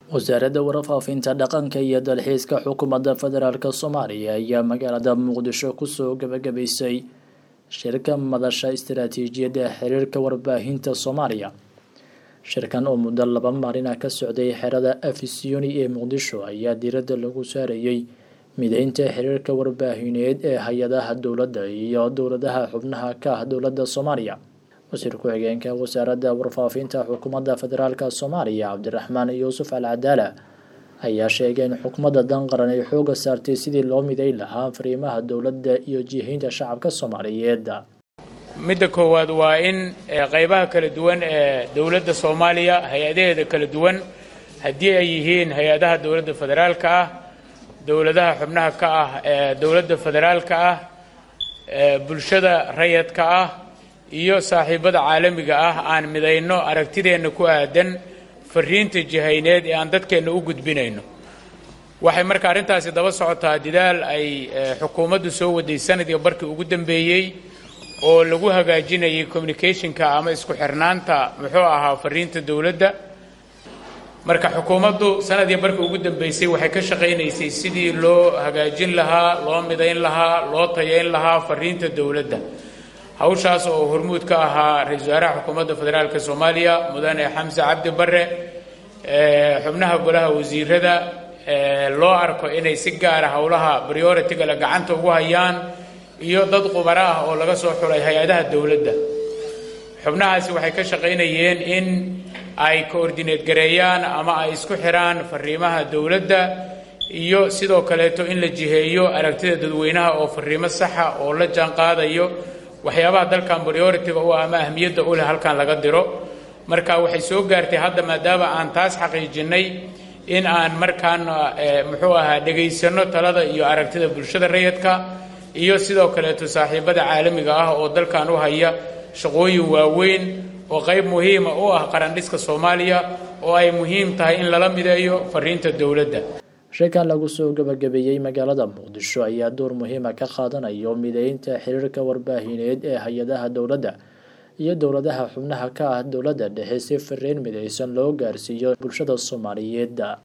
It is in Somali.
wasaaradda warfaafinta dhaqanka iyo dalxiiska xukuumadda federaalk soomaaliya ayaa magaalada muqdisho kusoo gabagabaysay shirka madasha istaraatiijiyadda xiriirka warbaahinta soomaaliya shirkan oo muddo laba maalina ka socday xerada afisiyoni ee muqdisho ayaa diiradda lagu saarayey mideynta xiriirka warbaahineed ee hay-adaha dowladda iyo dowladaha xubnaha ka ah dowladda soomaaliya wasiir ku-xigeenka wasaaradda warfaafinta xukuumadda federaalk soomaaliya cabdiraxmaan yuusuf al cadaala ayaa sheegay in xukuumadda danqaran ay xooga saartay sidii loo miday lahaa fariimaha dowladda iyo jihaynta shacabka soomaaliyeed midda koowaad waa in qaybaha kala duwan ee dowladda soomaaliya hay-adaheeda kala duwan haddii ay yihiin hay-adaha dowladda federaalka ah dowladaha xubnaha ka ah ee dowladda federaalka ah bulshada rayadka ah iyo saaxiibada caalamiga ah aan midayno aragtideenna ku aadan fariinta jihayneed ee aan dadkeenna u gudbinayno waxay marka arrintaasi daba socotaa dadaal ay xukuumaddu soo waday sanadii barkii ugu dambeeyey oo lagu hagaajinayay communicationka ama isku xirnaanta muxuu ahaa fariinta dowladda marka xukuumaddu sanadii barkii ugu dambeysay waxay ka shaqaynaysay sidii loo hagaajin lahaa loo midayn lahaa loo tayayn lahaa fariinta dowladda hawshaas oo hormuud ka ahaa ra-isul wasaaraha xukuumadda federaalk soomaaliya mudane xamse cabdi bare xubnaha golaha wasiirada loo arko inay si gaara howlaha prioritigale gacanta ugu hayaan iyo dad qubaro ah oo laga soo xulay hay-adaha dowladda xubnahaasi waxay ka shaqaynayeen in ay coordineed gareeyaan ama ay isku xiraan fariimaha dowladda iyo sidoo kaleeto in la jiheeyo aragtida dadweynaha oo fariimo saxa oo la jaan qaadayo waxyaabaha dalkan prioritiga u ah ama ahmiyadda u leh halkan laga diro marka waxay soo gaartay hadda maadaama aan taas xaqiijinnay in aan markaan muxuu ahaa dhegaysanno talada iyo aragtida bulshada rayidka iyo sidoo kaleeto saaxiibada caalamiga ah oo dalkan u haya shaqooyin waaweyn oo qayb muhiima u ah qarandhiska soomaaliya oo ay muhiim tahay in lala mideeyo fariinta dowladda shirkan lagu soo gabagabeeyey magaalada muqdisho ayaa door muhiima ka qaadanayo mideynta xiriirka warbaahineed ee hay-adaha dowladda iyo dowladaha xubnaha ka ah dowladda dhexe si fariin midaysan loo gaarsiiyo bulshada soomaaliyeed